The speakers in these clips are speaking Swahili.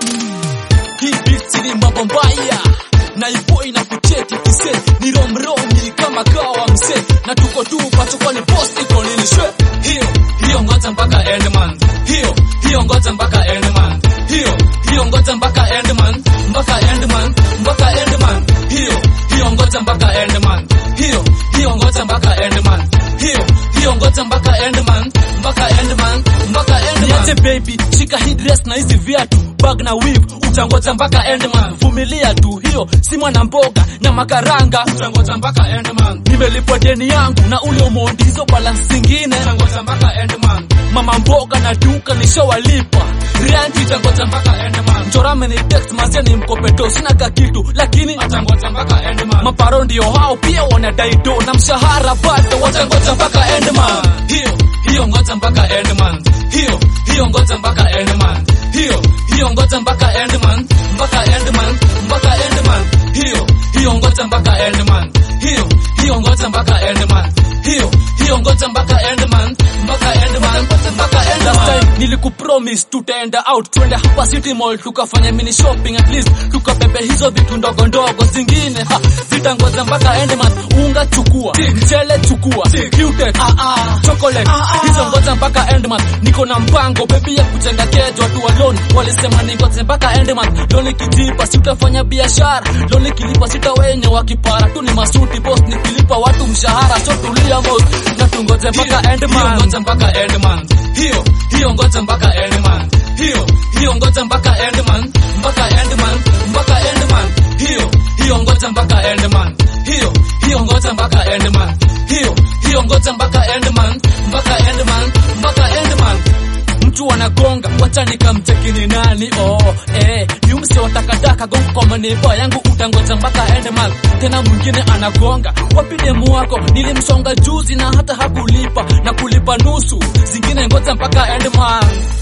Hii beat ni mambo mbaya na ipo inakucheki kise ni romromi kama kawa mse na tuko tu pacho ni post iko nini shwe hiyo hiyo ngoja mpaka end man hiyo hiyo ngoja mpaka end man hiyo hiyo ngoja mpaka end man mpaka end man mpaka end man hiyo hiyo ngoja mpaka end man hiyo hiyo ngoja mpaka end man hiyo hiyo ngoja mpaka end man mpaka end man mpaka end man niache baby shika hii dress na hizi viatu bag na weave utangoja mpaka end man vumilia tu hiyo si mwana mboga na makaranga utangoja mpaka end man nimelipwa deni yangu na ule umondi hizo balance zingine utangoja mpaka end man mama mboga na duka nishawalipa rent itangoja mpaka end man chorame ni text mazia ni mkopeto sina ka kitu lakini atangoja mpaka end man maparo ndio hao pia wanadai do na mshahara bado watangoja mpaka end man hiyo hiyo ngoja mpaka end man hiyo hiyo ngoja mpaka end man hiyo hiyo ngoja mpaka end man mpaka end man mpaka end man hiyo hiyo ngoja mpaka end man hiyo hiyo ngoja mpaka end man hiyo hiyo ngoja mpaka end man mpaka end man mpaka end man last time nilikupromise tutaenda out twende hapa city mall tukafanya mini shopping at least tukabebe hizo vitu ndogo ndogo zingine ha, zitangoja mpaka end man unga chukua mchele chukua cutex ah ah chocolate hizo ngoja mpaka end man niko na mpango baby ya kujenga kejo watu wa loan walisema ningoje mpaka end man loan ikitipa sitafanya biashara loan ikilipa sita wenye wakipara tu ni masuti boss nikilipa watu mshahara so tulia boss na tungoje mpaka end man ngoja mpaka end man hiyo hiyo ngoja mpaka end man hiyo hiyo ngoja mpaka end man mpaka end man mpaka end man hiyo hiyo ngoja mpaka end man hiyo hiyo ngoja mpaka end man hiyo hiyo ngoja mpaka end man mpaka end man mpaka end man mtu anagonga wacha nikamcheki ni nani oh eh ni umse wa takataka gonga kwa maneva yangu utangoja mpaka end man tena mwingine anagonga wapi demu wako nilimsonga juzi na hata hakulipa na kulipa nusu zingine ngoja mpaka end man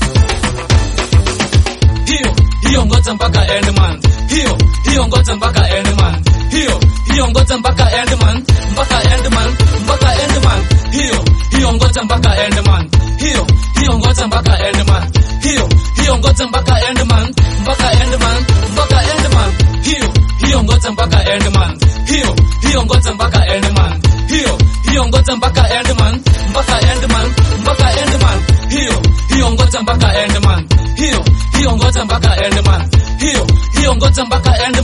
hiyo hiyo ngoja mpaka end man hiyo hiyo ngoja mpaka end man hiyo hiyo ngoja mpaka end man mpaka end man mpaka end man hiyo hiyo ngoja mpaka end man hiyo hiyo ngoja mpaka end man hiyo hiyo ngoja mpaka end man mpaka end man mpaka end man hiyo hiyo ngoja mpaka end man hiyo hiyo ngoja mpaka end man hiyo hiyo ngoja mpaka end man mpaka end man mpaka end man hiyo hiyo ngoja mpaka end man hiyo hiyo ngoja mpaka end man hiyo hiyo ngoja mpaka end